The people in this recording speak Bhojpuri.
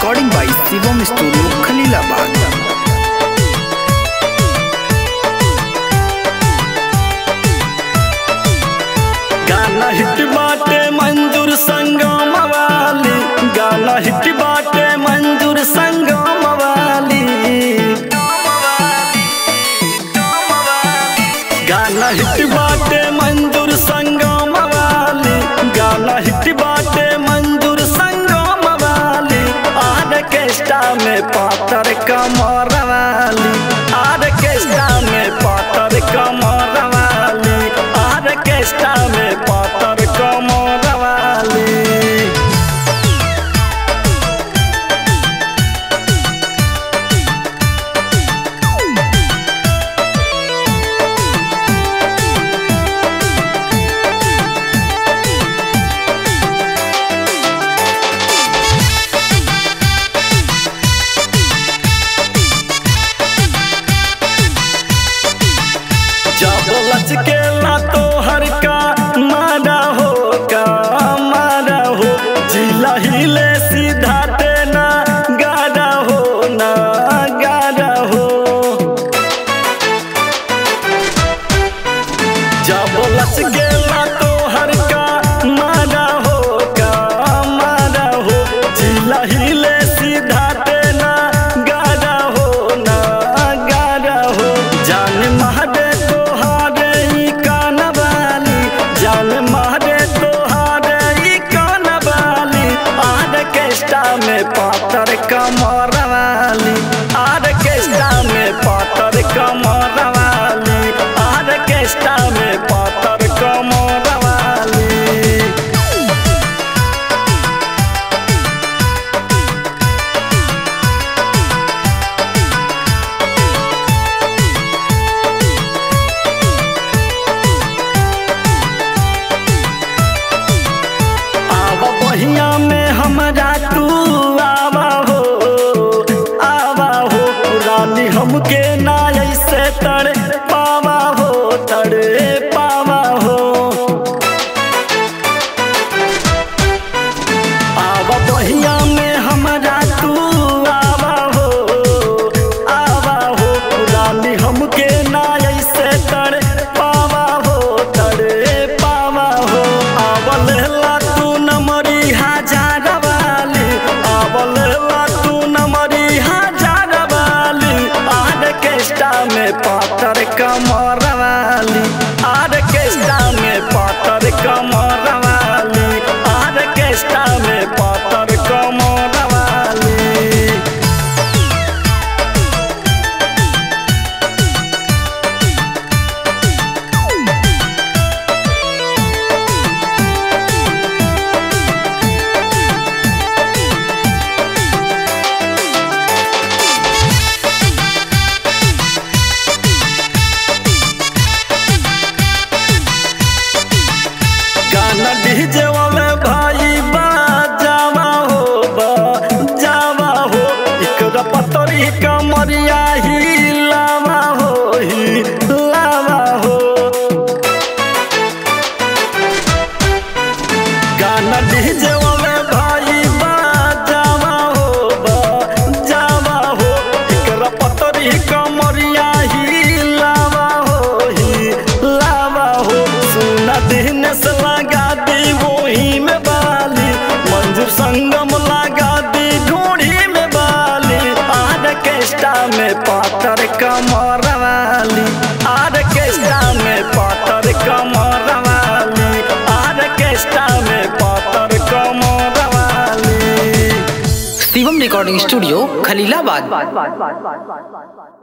recording by Shivam Studio, Khalilabad. गाना हिट बाटे मंजूर संगम वाली गाना हिट बाटे मंजूर संगम वाली गाना हिट बाटे मंजूर संगम वाली गाना हिट बाटे मंजूर संगम वाली आर्केस्ट्रा में पातर कमर वाली आर्केस्ट्रा में पातर कमर वाली आर्केस्ट्रा में पातर कमर वाली जब लचकेला तो हर का मारा हो का मारा हो जिला हिले सीधा तेना गाड़ा हो ना गाड़ा हो जब लचकेला तो हर का मारा हो का मारा हो जिला हिले सीधा तेना गाड़ा हो ना गाड़ा हो जान महादे तो हारे ई कान वाली जान महादे तो हारे ई कान वाली आर्केस्ट्रा में पातर कमर वाली आर्केस्ट्रा में पातर कमर वाली आर्केस्ट्रा में पातर कमर वाली आवा बहिया में हमरा तू आवा हो आवा हो रानी हमके ना ऐसे तड़े पावा हो तड़े पावा हो आवा बहिया में हमरा तू आवा हो आवा हो रानी हमके ना ऐसे तड़े पावा हो तड़े पावा हो आवल ला तू नमरी हजार वाली आवल ला तू नमरी हजार वाली आर्केस्ट्रा में पातर कमर वाली आर्केस्ट्रा में पातर कमर वाली आर्केस्ट्रा में पातर कमर वाली गाना डीजे वाले भाई बाजावा हो बाजावा हो इकरा पतरी कमरिया ही लावा हो ही लावा हो गाना डीजे वाले भाई बाजावा हो बाजावा हो इकरा पतरी कमरिया ही लावा हो ही लावा हो सुना दिन से लगा दी वही में बाली मंजूर संगम लगा दी ढूंढी में बाली आर्केस्ट्रा में पातर कमर वाली आर्केस्ट्रा में पातर कमर वाली आर्केस्ट्रा में पातर कमर वाली Shivam Recording Studio, Khalilabad.